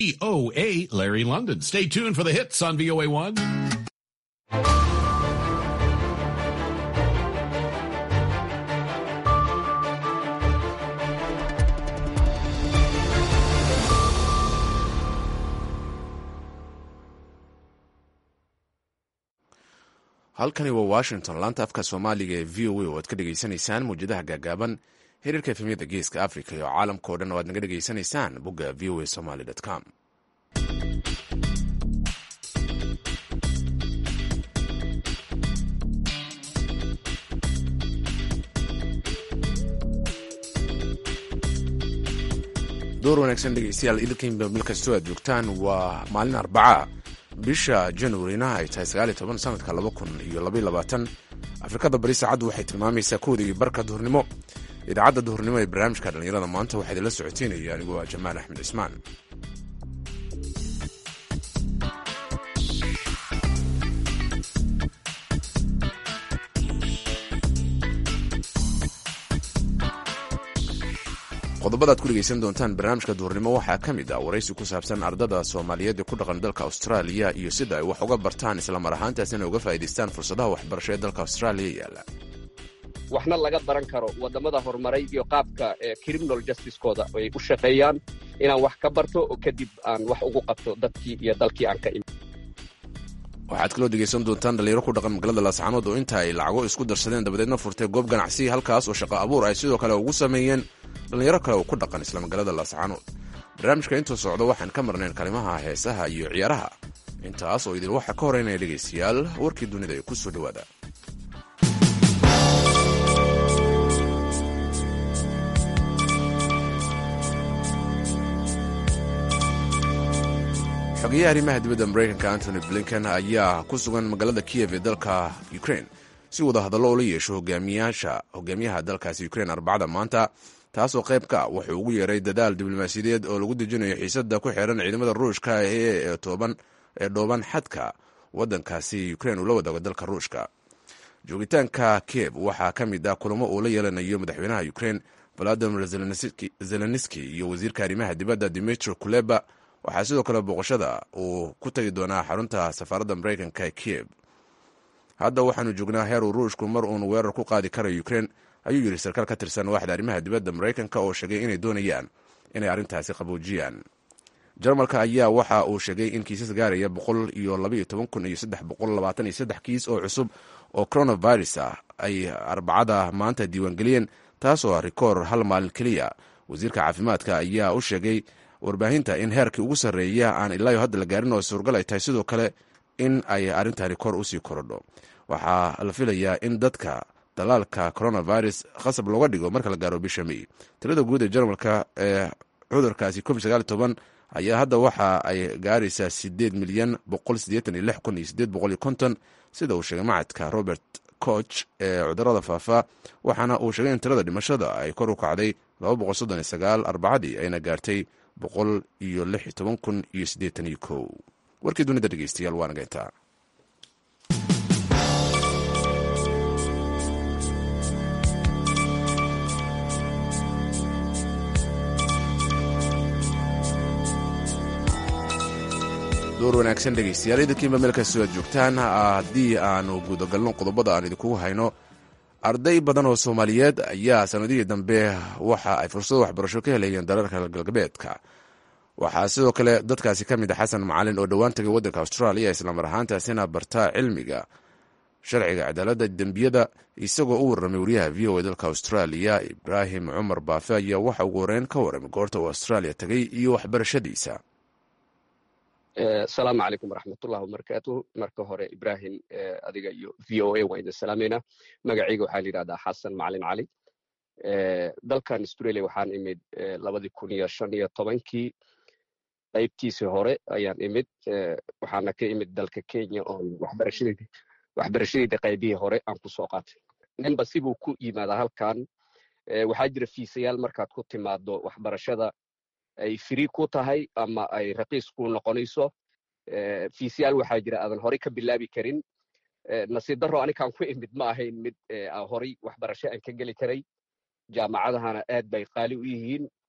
VOA Larry London. Stay tuned for the hits on VOA1. halkani waa washington laanta afka soomaaliga ee v o a oo aad ka dhegaysanaysaan mawjadaha gaagaaban xiriirka efemyada geeska africa iyo caalamka o dhan oo aad naga dhegaysanaysaan bogga v o a somaly com door wanaagsan dhegeystayaal idinkiinba meel kastoo aad joogtaan waa maalin arbaca bisha januarina ay tahay sagaaliy toban sanadka laba kun iyo labaiy labaatan afrikada bari saacaddu waxay tilmaamaysaa kowdii barka duhurnimo idaacadda duhurnimo ee barnaamijka dhallinyarada maanta waxaa idinla socoteynaya anigu waa jamaal axmed cismaan qodobada ad ku dhegeysan doontaan barnaamijka duhurnimo waxaa ka mid ah waraysi ku saabsan ardada soomaaliyeed ee ku dhaqan dalka austraaliya iyo sida ay wax uga bartaan islamar ahaantaasina uga faa'idaystaan fursadaha waxbarasho ee dalka austraaliya yaalla waxna laga baran karo waddamada horumaray iyo qaabka criminal justicekooda ay u shaqeeyaan inaan wax ka barto oo kadib aan wax ugu qabto dadkii iyo dalkii aan ka imi waxaad kaloo dhegeysan doontaan dhalinyaro ku dhaqan magaalada laascaanood oo inta ay lacago isku darsadeen dabadeedna furtay goob ganacsi halkaas oo shaqo abuur ay sidoo kale ugu sameeyeen dhalinyaro kale oo ku dhaqan isla magaalada laascaanood barnaamijka intuu socdo waxaan ka marnayn kalimaha heesaha iyo ciyaaraha intaas oo idin waxaa ka horeynaya dhegaystayaal warkii dunida ee ku soo dhowaada xogeyaha arrimaha dibadda maraykanka antony blinken ayaa ku sugan magaalada kiyev ee dalka ukraine si wada hadallo ula yeesho hogaamiyaha dalkaasi ukraine arbacada maanta taasoo qayb ka wuxuu ugu yeeray dadaal diblomaasiyadeed oo lagu dejinayo xiisada ku xiran ciidamada ruushka ee dhooban xadka wadankaasi ukraine uu la wadaago dalka ruushka joogitaanka kiev waxaa ka mid ah kulamo uu la yeelanayo madaxweynaha ukraine valadimir zelenski iyo wasiirka arrimaha dibadda dimitri kuleba waxaa sidoo kale booqashada uu ku tagi doonaa xarunta safaaradda maraykanka ee kiev hadda waxaanu joognaa heer uu ruushku mar uun weerar ku qaadi karayo ukraine ayuu yidhi sarkaal ka tirsan waaxda arrimaha dibadda maraykanka oo sheegay inay doonayaan inay arrintaasi qaboojiyaan jarmalka ayaa waxa uu sheegay in kiisas gaaraya boqol iyo labaiyo toban kun iyo saddex boqol labaatan iyo saddex kiis oo cusub oo coronavirus ah ay arbacada maanta diiwaangeliyeen taasoo ah rikoor hal maalin keliya wasiirka caafimaadka ayaa u sheegay warbaahinta in heerkii ugu sarreeya aan ilaayo hadda la gaarin oo suurgal ay tahay sidoo kale in ay arrintani kor usii korodho waxaa la filayaa in dadka dalaalka coronavirus khasab looga dhigo marka la gaaro bisha may tirada guud ee jarmalka ee cudurkaasi covid sagaal toban ayaa hadda waxa ay gaaraysaa sideed milyan boqol sideetan iyo lix kun iyo sideed boqol iyo konton sida uu sheegay macadka robert coch ee cudurada faafa waxaana uu sheegay in tirada dhimashada ay kor u kacday laba boqol soddon iyo sagaal arbacadii ayna gaartay boqol iyo lix iyo toban kun iyo siddeetan iyo kow warkii dunida dhegeystayaal waa nageyntaa door wanaagsan dhegeystayaal idinkiinba meel kastoo aad joogtaan haddii aanu gudagalno qodobada aan idinkugu hayno arday badan oo soomaaliyeed ayaa sanadihii dambe waxa ay fursado waxbarasho ka helayeen dalalka galbeedka waxaa sidoo kale dadkaasi ka mid a xasan macalin oo dhowaan tagay waddanka austraaliya islamar ahaantaasina bartaa cilmiga sharciga cadaaladda dembiyada isagoo u warramay wariyaha v o a dalka austraaliya ibraahim cumar baafe ayaa waxa ugu horeyn ka warramay goorta uu austraaliya tagay iyo waxbarashadiisa asalaamu calaykum waraxmatullahi wabarakaatuh marka hore ibrahim adiga iyo v o a waan idin salaameynaa magacayga waxaa la yidhahdaa xasan macalin cali dalkan australia waxaan imid labadii kun iyo shan iyo tobankii qaybtiisii hore ayaan imid waxaana ka imid dalka kenya oon waxbarashadeyda waxbarashadeyda qaybihii hore aan ku soo qaatay ninba sibuu ku yimaadaa halkan waxaa jira fiisayaal markaad ku timaado waxbarashada ay free ku tahay ama ay raqiis ku noqonayso fiisyaal waxaa jira aadan horey ka bilaabi karin nasiib daro anikaan ku imid ma ahayn mid horey waxbarasho aan ka geli karay jaamacadahana aad bay qaali u yihiin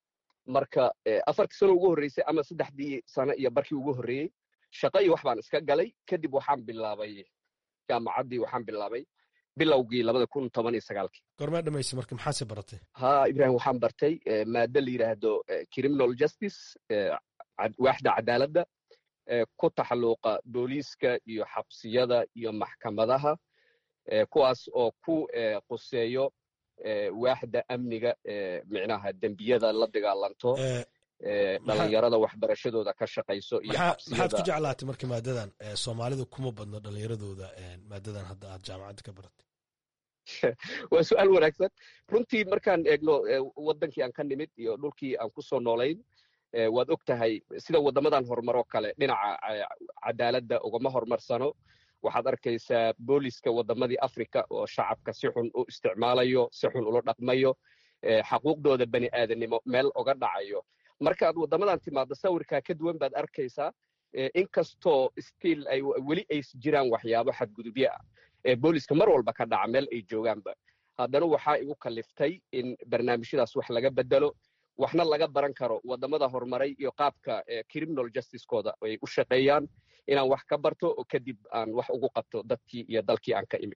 marka afartii sano ugu horreysay ama saddexdii sano iyo barkii ugu horreeyey shaqo iyo wax baan iska galay kadib waxaan bilaabay jaamacaddii waxaan bilaabay bilowgii labada kun toban iyo sagaalkii gormaa dhamaysay marka maxaase baratay ha ibrahim waxaan bartay maado la yidhaahdo criminal justice waaxda cadaaladda ku taxalluuqa booliiska iyo xabsiyada iyo maxkamadaha kuwaas oo ku quseeyo waaxda amniga micnaha dembiyada la dagaalanto dhalinyarada waxbarashadooda ka shaqayso iyo maxaad ku jeclaatay marka maadadan soomaalidu kuma badno dhalinyaradooda maadadan hadda aad jaamacadda ka baratay waa su-aal wanaagsan runtii markaan eegno waddankii aan ka nimid iyo dhulkii aan ku soo noolayn waad og tahay sida waddamadan horumaroo kale dhinaca cadaaladda ugama horumarsano waxaad arkaysaa booliska waddamadii africa oo shacabka si xun u isticmaalayo si xun ula dhaqmayo xaquuqdooda bani aadanimo meel oga dhacayo markaad waddamadan timaaddo sawirkaa ka duwan baad arkaysaa inkastoo stiil ay weli ay jiraan waxyaabo xadgudubyo ah ee booliska mar walba ka dhaca meel ay joogaanba haddana waxaa igu kaliftay in barnaamijyadaas wax laga bedelo waxna laga baran karo waddamada horumaray iyo qaabka criminal justicekooda ay u shaqeeyaan inaan wax ka barto oo kadib aan wax ugu qabto dadkii iyo dalkii aan ka imid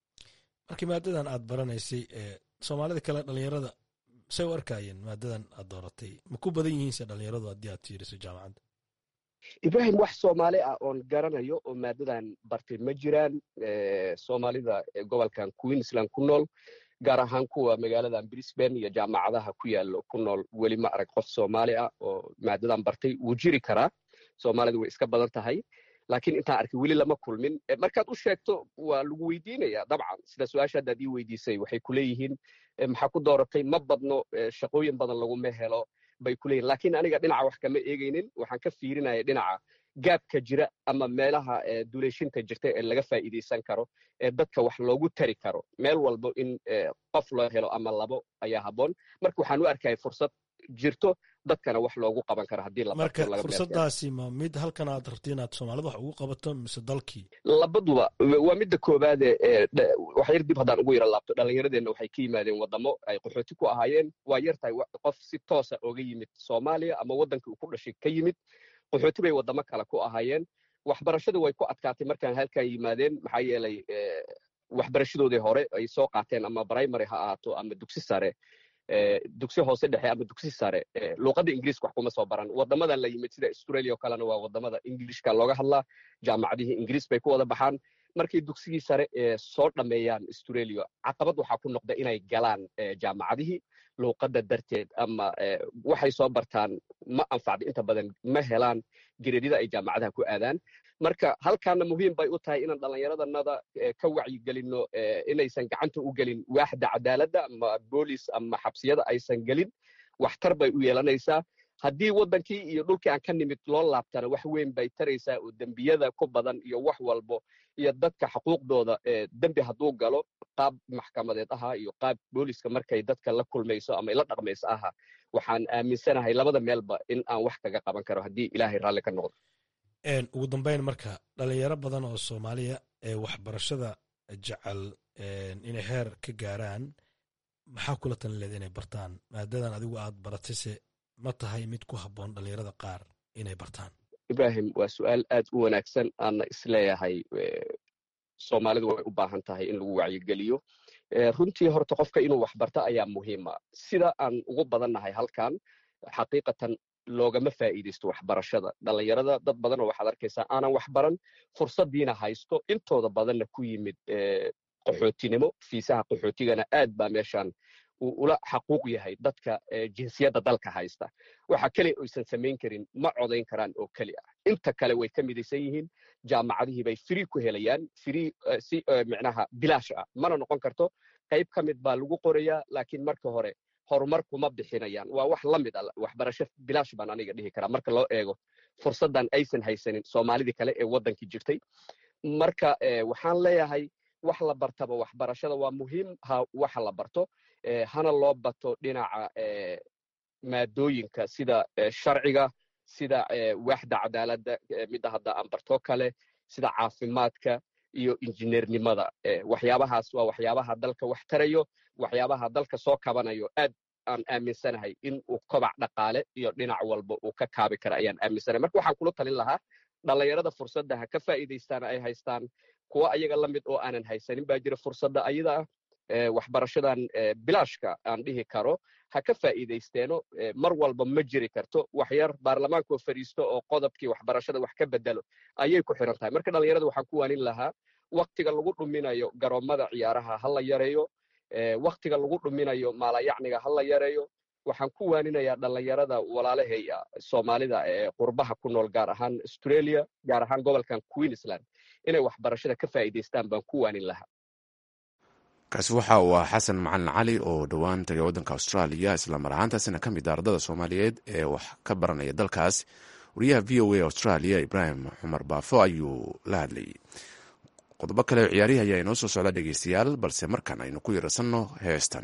markii maadadan aad baranaysay soomaalida kale dhalinyarada say u arkayeen maadadan aad dooratay ma ku badan yihiinse dhalinyaradu haddii aad fiiriso jaamacadda ibrahim wax soomaali ah oon garanayo oo maadadan bartay ma jiraan soomaalida gobolkan queensland ku nool gaar ahaan kuwa magaaladan brisbane iyo jaamacadaha ku yaallo ku nool weli ma arag qof soomaali ah oo maadadan bartay wuu jiri karaa soomaalida way iska badan tahay laakiin intaan arkay weli lama kulmin markaad u sheegto waa lagu weydiinaya dabcan sida su-aasha haddaad ii weydiisay waxay ku leeyihiin maxaa ku dooratay ma badno shaqooyin badan laguma helo bay ku leeyihin lakiin aniga dhinaca wax kama eegaynin waxaan ka fiirinaya dhinaca gaabka jira ama meelaha duleeshinta jirta ee laga faa'iidaysan karo ee dadka wax loogu tari karo meel walbo in qof loo helo ama labo ayaa habboon marka waxaan u arkaya fursad jirto dadkana wax loogu qaban karo haddii marka fursadaasi ma mid halkan aad rabti inaad soomaalida wax ugu qabato mise dalkii labaduba waa midda koowaade wax yar dib haddaan ugu yara laabto dhallinyaradeenna waxay ka yimaadeen waddamo ay qaxooti ku ahaayeen waa yar tahay qof si toosa oga yimid soomaaliya ama waddankii uu ku dhashay ka yimid qaxooti bay waddamo kale ku ahaayeen waxbarashada way ku adkaatay markaan halkan yimaadeen maxaa yeelay waxbarashadoodii hore ay soo qaateen ama primary ha ahaato ama dugsi sare dugsi hoose dhexe ama dugsi sare luuqadda ingiriiska wax kuma soo baran waddamadan la yimid sida australia oo kalena waa waddamada ingilishka looga hadlaa jaamacadihii ingiriis bay ku wada baxaan markay dugsigii sare soo dhammeeyaan australia caqabad waxaa ku noqda inay galaan jaamacadihii luuqadda darteed ama waxay soo bartaan ma anfacda inta badan ma helaan gereedyada ay jaamacadaha ku aadaan marka halkaana muhiim bay u tahay inaan dhallinyaradanada ka wacyigelinno inaysan gacanta u gelin waaxda cadaaladda ama boolis ama xabsiyada aysan gelin waxtar bay u yeelanaysaa haddii waddankii iyo dhulkii aan ka nimid loo laabtana wax weyn bay taraysaa oo dembiyada ku badan iyo wax walbo iyo dadka xuquuqdooda dembi hadduu galo qaab maxkamadeed ahaa iyo qaab booliska markay dadka la kulmayso ama la dhaqmayso aha waxaan aaminsanahay labada meelba in aan wax kaga qaban karo haddii ilaahay raalli ka noqdo ugu dambeyn marka dhalinyaro badan oo soomaaliya ee waxbarashada jecel inay heer ka gaaraan maxaa kula talin leeda inay bartaan maadadan adigu aad baratayse ma tahay mid ku habboon dhalinyarada qaar inay bartaan ibrahim waa su-aal aad u wanaagsan aana isleeyahay soomaalidu way u baahan tahay in lagu wacyigeliyo runtii horta qofka inuu wax barto ayaa muhiima sida aan ugu badannahay halkan xaqiiqatan loogama faa'iidaysto waxbarashada dhallinyarada dad badan oo waxaad arkaysaa aanan wax baran fursaddiina haysto intooda badanna ku yimid qaxootinimo fiisaha qaxootigana aad baa meeshan uu ula xaquuq yahay dadka jinsiyadda dalka haysta waxa keliya oysan samayn karin ma codayn karaan oo keli ah inta kale way ka midaysan yihiin jaamacadihii bay free ku helayaan free si micnaha bilaash ah mana noqon karto qayb ka mid baa lagu qorayaa laakiin marka hore horumar kuma bixinayaan waa wax la mid a waxbarasho bilaash baan aniga dhihi karaa marka loo eego fursaddan aysan haysanin soomaalidii kale ee waddankii jirtay marka waxaan leeyahay wax la bartaba waxbarashada waa muhiim ha waxa la barto hana loo bato dhinaca maadooyinka sida sharciga sida waaxda cadaaladda midda hadda aan bartoo kale sida caafimaadka iyo injineernimada waxyaabahaas waa waxyaabaha dalka wax tarayo waxyaabaha dalka soo kabanayo aad aan aaminsanahay in uu kobac dhaqaale iyo dhinac walba uu ka kaabi kara ayaan aaminsanahay marka waxaan kula talin lahaa dhallinyarada fursadda ha ka faa'iidaystaan ay haystaan kuwa ayaga la mid oo aanan haysanin baa jira fursadda ayada ah waxbarashadan bilaashka aan dhihi karo ha ka faa'iidaysteeno mar walba ma jiri karto waxyar baarlamaanka oo fadhiisto oo qodobkii waxbarashada wax ka bedelo ayay ku xiran tahay marka dhallinyarada waxaan ku waanin lahaa waktiga lagu dhuminayo garoommada ciyaaraha ha la yareeyo waktiga lagu dhuminayo maalayacniga ha la yareeyo waxaan ku waaninayaa dhallinyarada walaalahay soomaalida ee qurbaha ku nool gaar ahaan australia gaar ahaan gobolkan queensland inay waxbarashada ka faa'iidaystaan baan ku waanin lahaa kaasi waxa uu ah xasan macalin cali oo dhowaan tagay waddanka austraaliya islamar ahaantaasina ka mid ah ardada soomaaliyeed ee wax ka baranaya dalkaas wariyaha v o a australia ibraahim xumar baafo ayuu la hadlayay qodobo kale oo ciyaarihi ayaa inoo soo socda dhegeystayaal balse markan aynu ku yarasanno heestan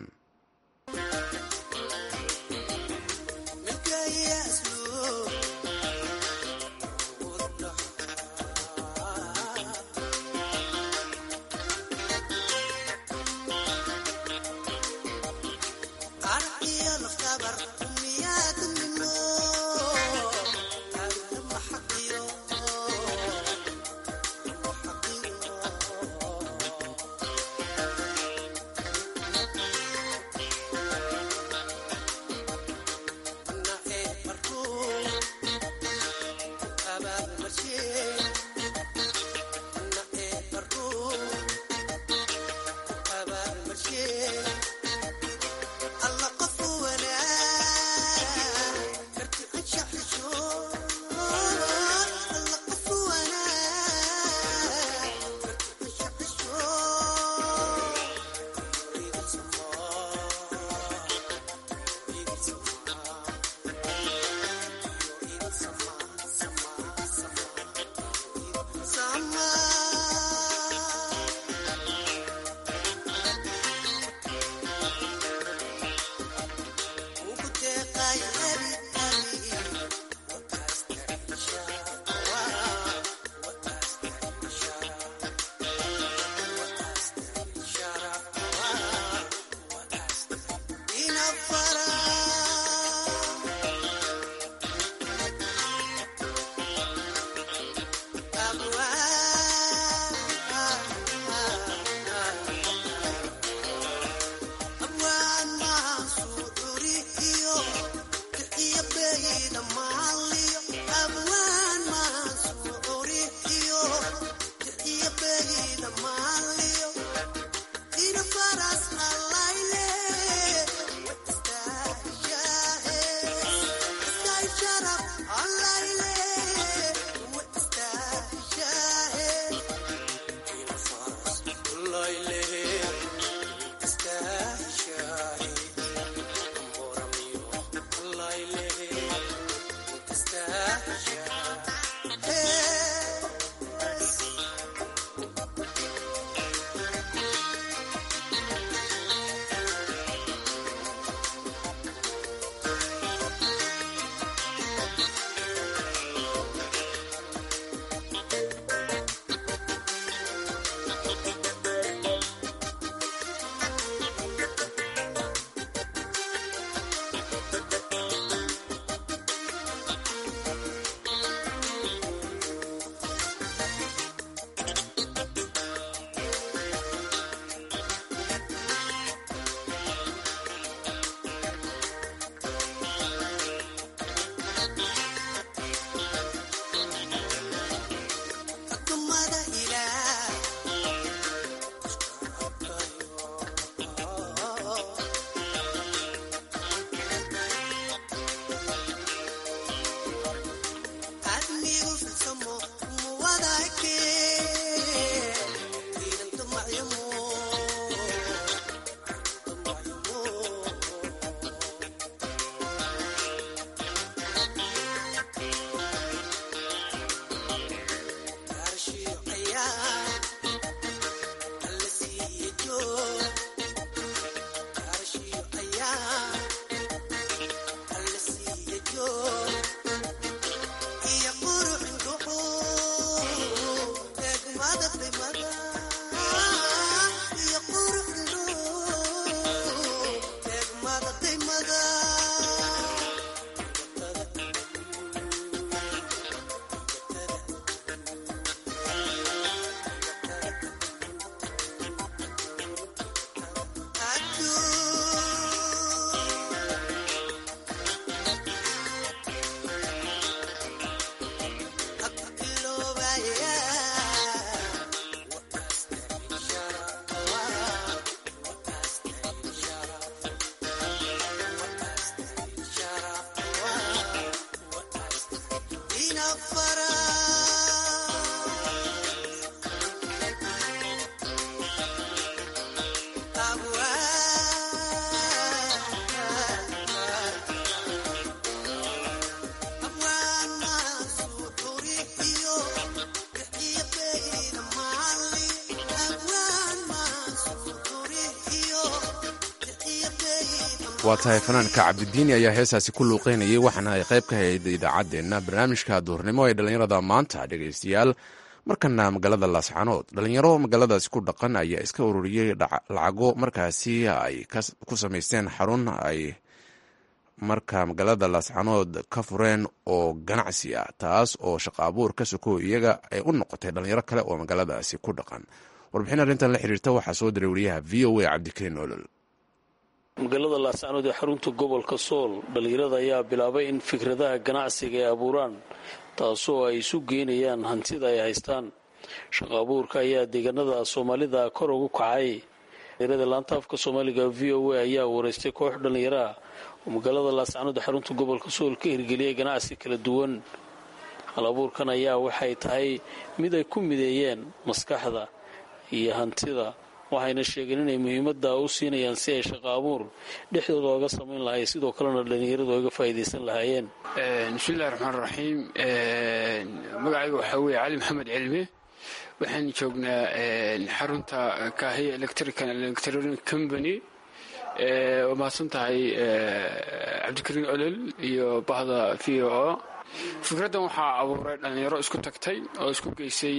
waa tahay fanaanka cabdidiini ayaa heesaasi ku luuqeynayay waxaana ay qayb ka hayd idaacaddeenna barnaamijka duurnimo ee dhallinyarada maanta dhegaystayaal markana magaalada laascanood dhallinyaro magaaladaasi ku dhaqan ayaa iska ururiyey lacago markaasi ay ku samaysteen xarun ay marka magaalada laascanood ka fureen oo ganacsi ah taas oo shaqo abuur ka soko iyaga ay u noqotay dhallinyaro kale oo magaaladaasi ku dhaqan warbixin arrintan la xiriirta waxaa soo diray wariyaha v o a cabdikariin olol magaalada laascanood ee xarunta gobolka sool dhallinyarada ayaa bilaabay in fikradaha ganacsiga ay abuuraan taasoo ay isu geynayaan hantida ay haystaan shaqo abuurka ayaa deegaanada soomaalida kor ugu kacay dhallinyarada laantaafka soomaaliga v o a ayaa wareystay koox dhallinyaraah oo magaalada laascanood ee xarunta gobolka sool ka hirgeliyay ganacsi kala duwan hal abuurkan ayaa waxay tahay mid ay ku mideeyeen maskaxda iyo hantida waxayna sheegeen inay muhiimada u siinayaan si ay shaqo abuur dhexdooda oga samayn lahay sidoo kalena dhallinyaradu oga faa'iidaysan lahaayeen bismillahi raxmaan raxiim magacayga waxaa weeye cali maxamed cilmi waxaan joognaa xarunta kaahiya electrical electronic company waa mahadsan tahay cabdikariin olol iyo bahda v o o fikraddan waxaa abuuray dhallinyaro isku tagtay oo isku geysay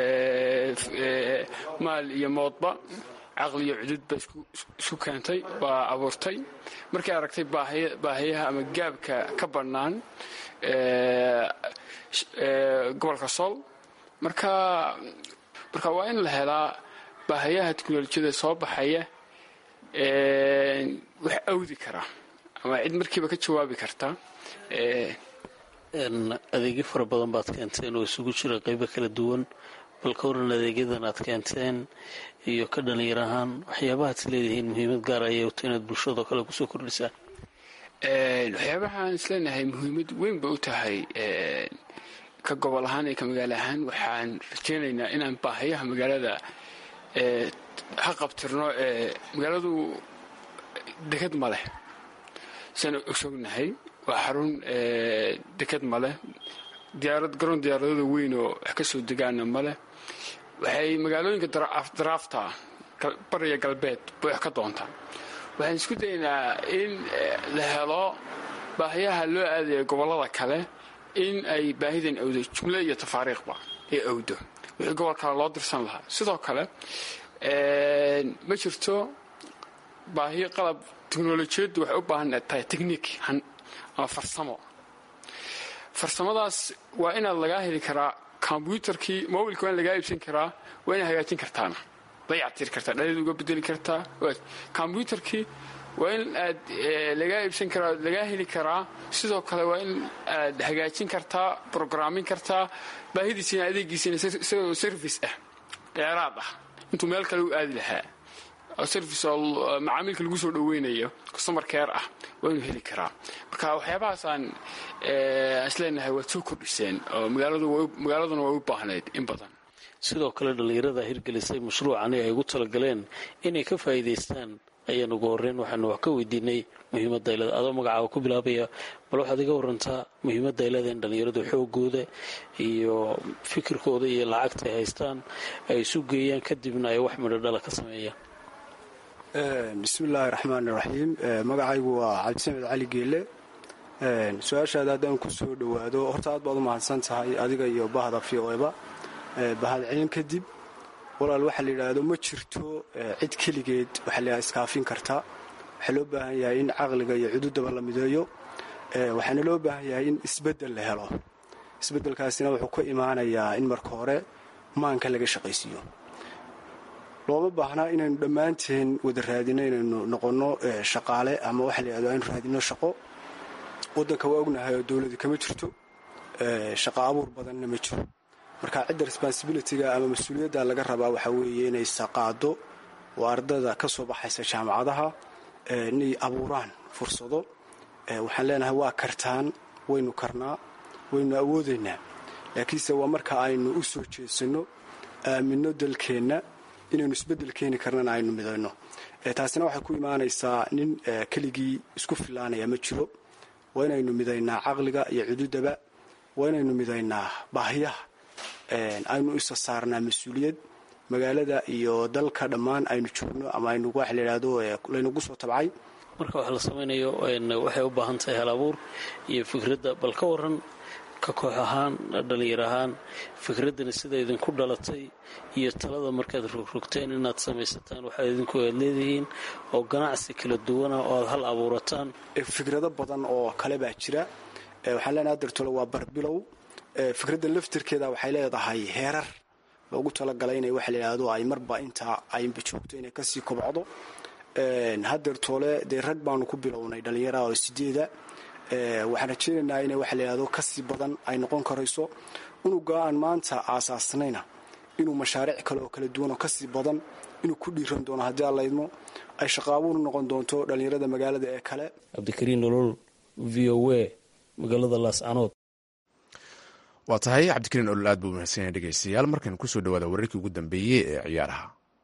maal iyo moodba caqli iyo cududba isku keentay baa abuurtay markay aragtay baahiyaha ama gaabka ka bannaan gobolka sool marka marka waa in la helaa baahiyaha teknolojiyada soo baxaya wax awdi kara ama cid markiiba ka jawaabi karta adeegyo fara badan baad keenteen oo isugu jira qaybo kala duwan bal ka waran adeegyadan aad keenteen iyo ka dhalinyar ahaan waxyaabahaad is leedihiin muhiimad gaar ayay uta inaad bulshadao kale kusoo kordhisaan waxyaabahaan isleenahay muhiimad weyn ba u tahay ka gobol ahaan iyo ka magaalo ahaan waxaan rajeynaynaa inaan baahayaha magaalada ha qabtirno magaaladu dekad ma leh siaan ogsognahay waa xarun dekad ma leh diyaarad garoon diyaaradada weyn oo wax ka soo degaana ma leh waxay magaalooyinka daraafta bariya galbeed bay wax ka doontaa waxaan isku daynaa in la helo baahiyaha loo aadaya gobollada kale in ay baahidan awdo jumle iyo tafaariikhba ay awdo wixii gobol kale loo dirsan lahaa sidoo kale ma jirto baahiyo qalab teknolojiyaddu waxay u baahan tahay techniik ama farsamo farsamadaas waa inaad lagaa heli karaa kombyuutarkii mobilka waa in lagaa iibsan karaa waa inaad hagaajin kartaana dayactiri kartaa dhaleed uga bedeli kartaa kombyuutarkii waa in aad lagaa iibsan karaa lagaa heli karaa sidoo kale waa in aad hagaajin kartaa brograamin kartaa baahidiisina adeegiisina isagoo service ah dheeraad ah intuu meel kale u aadi lahaa service oo macaamiilka lagu soo dhaweynayo customer care ah waa inuu heli karaa marka waxyaabahaasaan isleenahay waad soo kordhiseen oo magaaladuna way u baahnayd in badan sidoo kale dhallinyarada hirgelisay mashruucani ay ugu talagaleen inay ka faa'iidaystaan ayaan ugu horreyn waxaanu wax ka weydiinay muhiimadda aylada adoo magacaaba ku bilaabaya bal waxaad iga warantaa muhiimadda ay leedahay in dhallinyaradu xoogooda iyo fikirkooda iyo lacagta ay haystaan ay isu geeyaan kadibna ay wax midho dhala ka sameeyaan bismillaahi raxmaani raxiim magacaygu waa cabdisamed cali geelle su-aashaada haddaan ku soo dhowaado horta aad baad u mahadsan tahay adiga iyo bahda v o eba bahadcelin kadib walaal waxaa la yidhaahdo ma jirto cid keligeed waxaa la iskaafin karta waxaa loo baahan yahay in caqliga iyo cududaba la mideeyo waxaana loo baahan yahay in isbeddel la helo isbeddelkaasina wuxuu ka imaanayaa in marka hore maanka laga shaqaysiiyo looma baahnaa inaynu dhammaanteen wada raadino inaynu noqonno shaqaale ama waxa la yidhahdo aynu raadino shaqo waddanka waa ognahay oo dowladi kama jirto shaqo abuur badanna ma jiro marka cidda responsibilityga ama mas-uuliyadda laga rabaa waxaa weeye inay saqaado oo ardada ka soo baxaysa jaamacadaha inay abuuraan fursado waxaan leenahay waa kartaan waynu karnaa waynu awoodaynaa laakiinse waa marka aynu u soo jeesanno aaminno dalkeenna inaynu isbeddel keeni karnana aynu midayno taasina waxay ku imaanaysaa nin keligii isku filaanaya ma jiro waa inaynu midaynaa caqliga iyo cududaba waa inaynu midaynaa baahiyaha aynu isa saarnaa mas-uuliyad magaalada iyo dalka dhammaan aynu joogno ama aynu wax layidhaahdo laynagu soo tabcay marka wax la samaynayo waxay u baahan tahay hal abuur iyo fikradda bal ka waran ka koox ahaan dhallinyar ahaan fikraddani sida idinku dhalatay iyo talada markaad rogrogteen inaad samaysataan waxaad idinku aad leedihiin oo ganacsi kala duwana oo aad hal abuurataan fikrado badan oo kale baa jira waxaan leenaha dartole waa barbilow fikradda laftirkeeda waxay leedahay heerar loogu talagalay inay waxa layidhaahdo ay marba intaa aynba joogto inay kasii kobcdo hadeertoole dee rag baanu ku bilownay dhallinyaraha oo sideeda waxaan rajeynaynaa inay waxa layidhahdo kasii badan ay noqon karayso unuga aan maanta aasaasnayna inuu mashaariic kale oo kala duwan oo kasii badan inuu ku dhiiran doono haddii aan laydmo ay shaqaabuunu noqon doonto dhallinyarada magaalada ee kale cabdikariin nolol v o a magaalada laascanood waa tahay cabdikariin olol aad buu mahadsan yahay dhegeystayaal markan kusoo dhawaada wararkii ugu dambeeyey ee ciyaaraha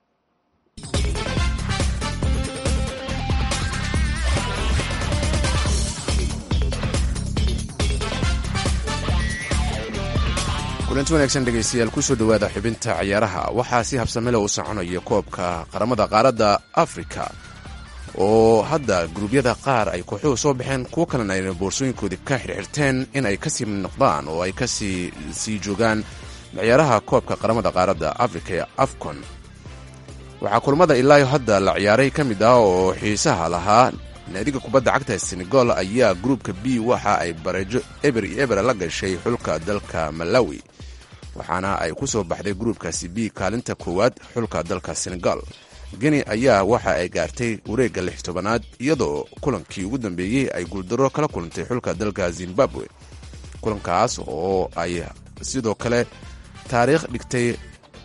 kulanti wanaagsan dhegeystayaal kusoo dhowaada xubinta ciyaaraha waxaa si habsamele u soconaya koobka qaramada qaaradda afrika oo hadda guruubyada qaar ay kooxuhu soo baxeen kuwo kalena ayna boorsooyinkoodii ka xirxirteen in ay kasii noqdaan oo ay kasii sii joogaan ciyaaraha koobka qaramada qaaradda afrika ee afcon waxaa kulamada ilaayo hadda la ciyaaray ka mid ah oo xiisaha lahaa naadiga kubadda cagta senegal ayaa gruubka b waxa ay bareejo eber iyo eber la gashay xulka dalka malawi waxaana ay ku soo baxday gruubkaasi b kaalinta koowaad xulka dalka senegal geni ayaa waxa ay gaartay wareegga lix tobanaad iyadoo kulankii ugu dambeeyey ay guuldaro kala kulantay xulka dalka zimbabwe kulankaas oo ay sidoo kale taariikh dhigtay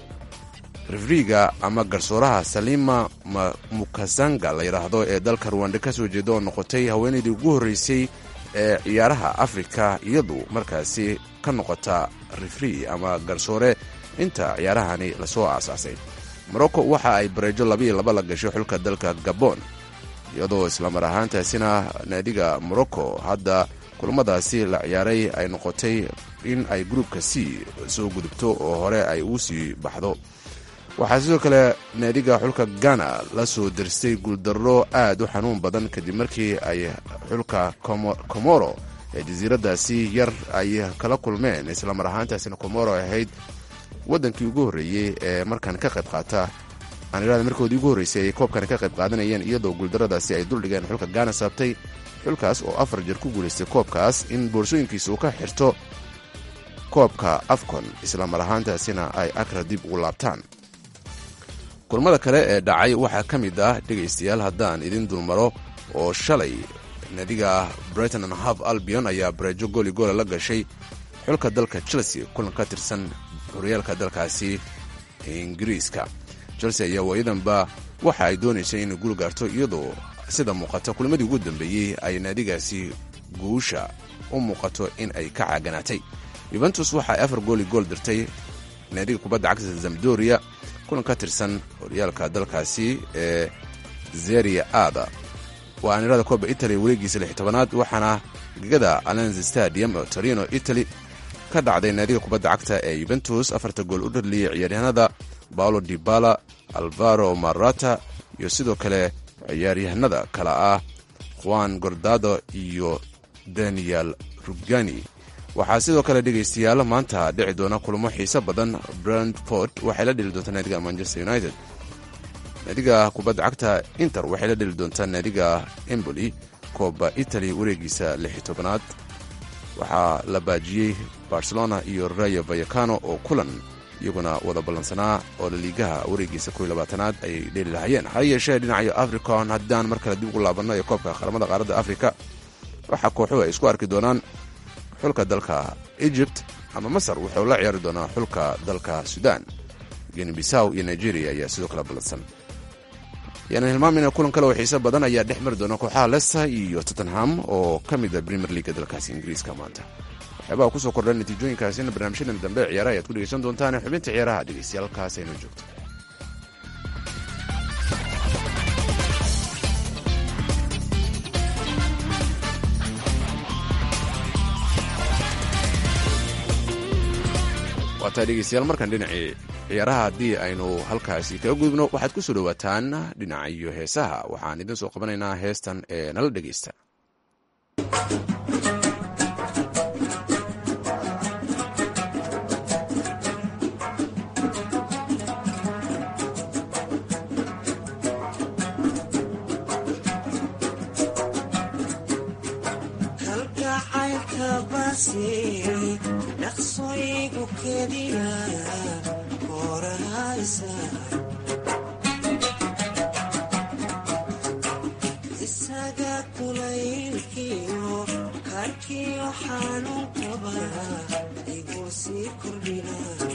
rifriga ama garsooraha salima mukasanga la yidhaahdo ee dalka ruwanda ka soo jeeda oo noqotay haweenaydii ugu horreysay ee ciyaaraha afrika iyadu markaasi ka noqota rifri ama garsoore inta ciyaarahani lasoo aasaasay morocco waxa ay bareejo labiiyo laba la gashay xulka dalka gabon iyadoo islamar ahaantaasina naadiga morocco hadda kulamadaasi la ciyaaray ay noqotay in ay gruubka c soo gudubto oo hore ay uu sii baxdo waxaa sidoo kale naadiga xulka ghana la soo dirstay guuldarro aad u xanuun badan kadib markii ay xulka komoro ee jasiiradaasi yar ay kala kulmeen islamar ahaantaasina komoro ahayd wadankii ugu horreeyey ee markan ka qayb qaata aanirada markoodii ugu horreysay ay koobkani ka qayb qaadanayeen iyadoo guuldaradaasi ay duldhigeen xulka gaana saabtay xulkaas oo afar jeer ku guulaystay koobkaas in boorsooyinkiisa uu ka xirto koobka afcon islamar ahaantaasina ay akra dib ugu laabtaan kulamada kale ee dhacay waxaa ka mid ah dhegaystayaal haddaan idin dulmaro oo shalay naadiga brighton and half albion ayaa bareejo gooli goola la gashay xulka dalka chelsea kulan ka tirsan horyaalka dalkaasi ingiriiska chelsea ayaa waayadanba waxa ay doonaysay inay guul gaarto iyadoo sida muuqata kulamadii ugu dambeeyey ay naadigaasi guusha u muuqato in ay ka caaganaatay yuventus waxa ay afar gooli gool dirtay naadiga kubadda cagta zamdoria kulan ka tirsan horyaalka dalkaasi ee zeria aada waa anirada kooba italy wareegiisa lix tobanaad waxaana gegada alenz stadium oo torino italy ka dhacday naadiga kubadda cagta ee yuventus afarta gool u dhaliyay ciyaaryahanada paolo dibala alvaro marata iyo sidoo kale ciyaaryahanada kale ah juan gordado iyo daniel rugani waxaa sidoo kale dhegaystayaal maanta dhici doona kulamo xiise badan brentford waxay la dheli doontaa naadiga manchester united naadiga kubadda cagta inter waxay la dheli doontaa naadiga emboli kooba italy wareegiisa lix tobanaad waxaa la baajiyey barcelona iyo rayo vayacano oo kulan iyaguna wada ballansanaa oo laliigaha wareegiisa kow labaatanaad ayay dheeli lahayeen ha yeeshee dhinaca africon haddaan mar kale dib ugu laabanno ee koobka qaramada qaaradda afrika waxaa kooxuhu ay isku arki doonaan xulka dalka egypt ama masar wuxuu la ciyaari doonaa xulka dalka sudan geni bisaw iyo nigeria ayaa sidoo kale ballansan yaanan hilmaamayna kulan kale oo xiise badan ayaa dhex mari doona kooxaha leicester iyo tottenham oo ka mida premier leaga dalkaasi ingiriiska maanta waxyaabaha kusoo kordha natiijooyinkaasina barnaamijyadan dambe ciyaaraha ayaad ku dhegeysan doontaan xubinta ciyaaraha dhegeystayaal halkaas aynu joogto waataa dhegeystayaal markan dhinacii ciyaaraha haddii aynu halkaasi kaga gudubno waxaad ku soo dhowaataan dhinaca iyo heesaha waxaan idin soo qabanaynaa heestan ee nala dhegeysta dhaqsoygu keliya korahaysa isaga kulaylkiyo karkiyo xanuun qaba igu sii kordhina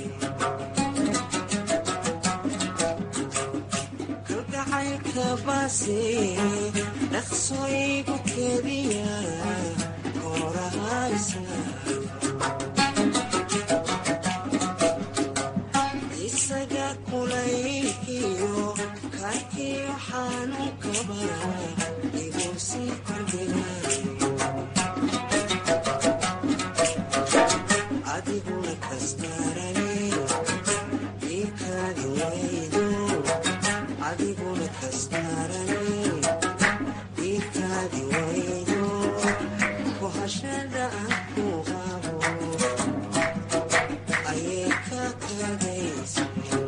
kalgacaylka basi dhaqsoygu keliya korahaysa isaga kulaylkiyo karkiyo xanuun qaba igu sii kordhina adiguna kastarane ikaadi waydo adiguna kastarane ikaadi waydo kuhashada aan ku qabo ayay ka kadaysa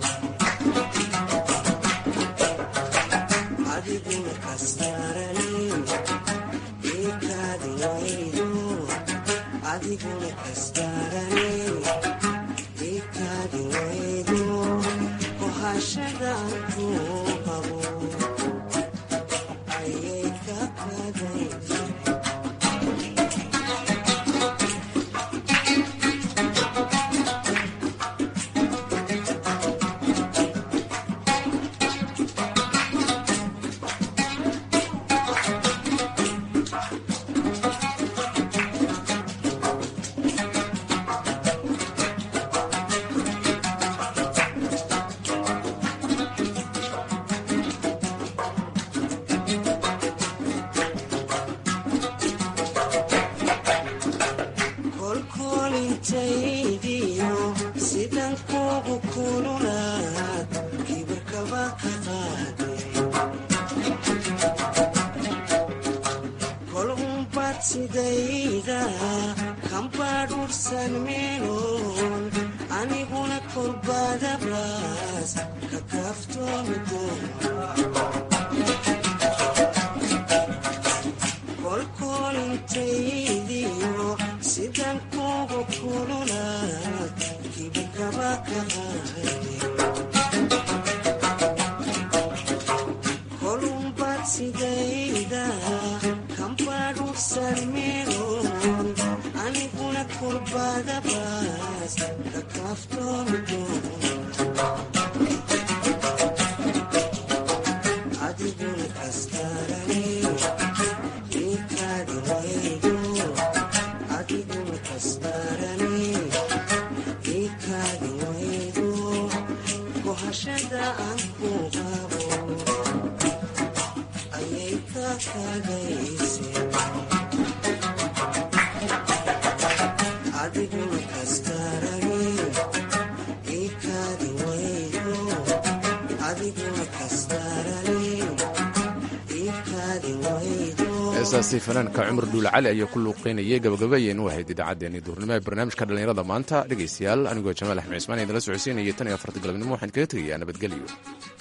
adiguna kastarane ikaadi waydo adiguna kastarane ikaadi waydo kuhashada aan ku qabo ayay ka kadaysa kolkolintaydiyo sidan kugu kululaad kibirkaba ka qaaday kol unbad sidayda kambadhursan meeloon aniguna kolbadabraas ka kaaftoomi kolkolintaydiyo sidan kugu kululaad kibirkaba ka qaaday kolumbad sidayda kambadhursan meeloon aniguna kurbadabaas ka kaaftoomi adiguna kastarane ikaadi waydo adiguna kastarane ikaadi waydo kuhashada aan ku qabo ayay ka kadayse adiguna kastarane ikaadi waydo adiguna kastarane ikaadi waydo heestaasi fanaanka cumar dhuule cali ayaa ku luuqeynayay gabagabayeen u ahayd idaacaddeenii duurnimo ee barnaamijka dhallinyarada maanta dhegaystayaal anigoo jamaal axmed cismaan idinla socodsiinaya tan iyo afarta galabnimo waxaan kaga tegayaa nabadgelyo